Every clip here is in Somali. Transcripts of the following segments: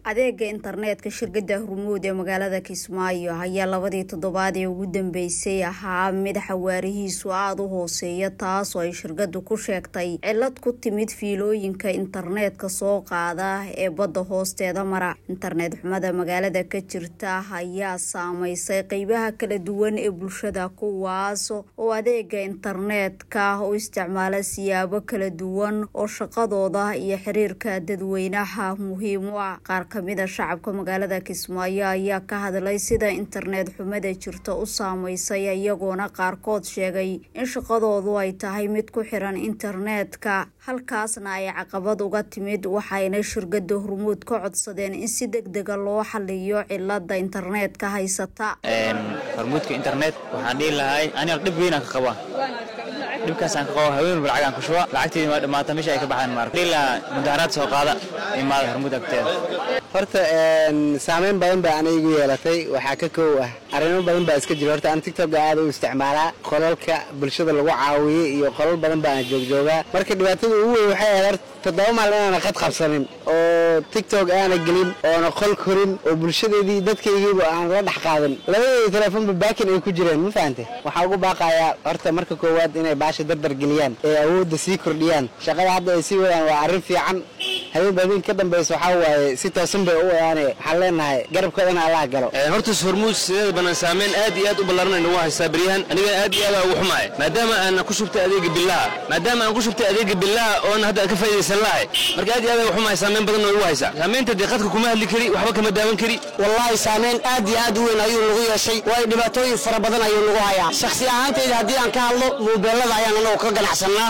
adeega internetka shirkada hormuud ee magaalada kismaayo ayaa labadii toddobaad ee ugu dambeysay ahaa mid xawaarihiisu aada u hooseeya taasoo ay shirkadu ku sheegtay cilad ku timid fiilooyinka internetka soo qaada ee badda hoosteeda mara internet xumada magaalada ka jirta ayaa saameysay qeybaha kala duwan ee bulshada kuwaas oo adeega internetka u isticmaala siyaabo kala duwan oo shaqadooda iyo xiriirka dadweynaha muhiim u ah qaar kamida shacabka magaalada kismaayo ayaa ka hadlay sida internet xumada jirta u saameysay iyagoona qaarkood sheegay in shaqadoodu ay tahay mid ku xiran internetka halkaasna ay caqabad uga timid waxayna shirkada hormuud ka codsadeen in si deg dega loo xaliyo cilada internetka haysata hormuudka internet waxaan dhihi lahay aniga dhib weynaan ka qabaa dhibkaasaan ka qabo haween walba lacagaan ku shuba lacagteedi waa dhamaata meesha ay ka baxaan maar dhihi lahaa mudaharaad soo qaada imaada hormuud agteeda horta saameyn badan baa ana igu yeelatay waxaa ka koow ah arrimo badan baa iska jira horta aan tigtobka aada u isticmaalaa qolalka bulshada lagu caawiyey iyo qolal badan baana joogjoogaa marka dhibaatada ugu weyn waxay ahayd horta toddoba maalin aana qad qabsanin oo tigtok aana gelin oona qol korin oo bulshadeedii dadkaygiiba aan la dhex qaadin labadeeda telefoonba baakin ay ku jireen ma fahante waxaa ugu baaqayaa horta marka koowaad inay baasha dardar geliyaan ee awoodda sii kordhiyaan shaqada hadda ay sii wadaan waa arrin fiican habeen baadin ka dambaysa waxaa waaye si toosan bay u wadaane waxaan leenahay garabkoodana allaha galo horta hormuud sideeda banaan saameyn aad iyo aad u ballaaran nagu haystaa beryahan aniga aad iyo aad ugu xumaay maadaama aan ku shubtay adeega billaha maadaama aan ku shubtay adeega billaha oona hadda ka faa'iidaysan lahay marka aad iyo aad ugu xumaay saameyn badan oo igu haysaa saameynta dee qadka kuma hadli kari waxba kama daawan kari wallaahi saameyn aad iyo aad u weyn ayuu nagu yeeshay waayo dhibaatooyin fara badan ayuu nagu hayaa shakhsi ahaantayda haddii aan ka hadlo muubeelada ayaan anagu ka ganacsannaa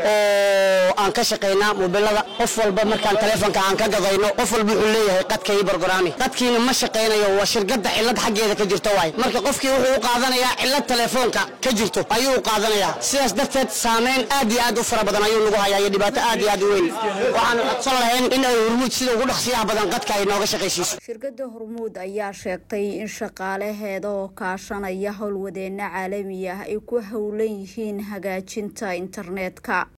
oo aan ka shaqaynaa muubeelada qof walba markaan taleefonka aan ka gadayno qof walba wuxuu leeyahay qadka ii bargoraami qadkiina ma shaqaynayo waa shirkadda cillad xaggeeda ka jirto waay marka qofkii wuxuu u qaadanayaa cillad taleefoonka ka jirto ayuu u qaadanayaa sidaas darteed saameyn aad iyo aad u fara badan ayuu nagu hayaa iyo dhibaato aad iyo aad u weyn waxaanu codsan lahayn in ay hormuud sida ugu dhaqsiyaha badan qadka ay nooga shaqaysiiso shirkada hormuud ayaa sheegtay in shaqaalaheeda oo kaashanaya howlwadeena caalami ah ay ku howlan yihiin hagaajinta internetka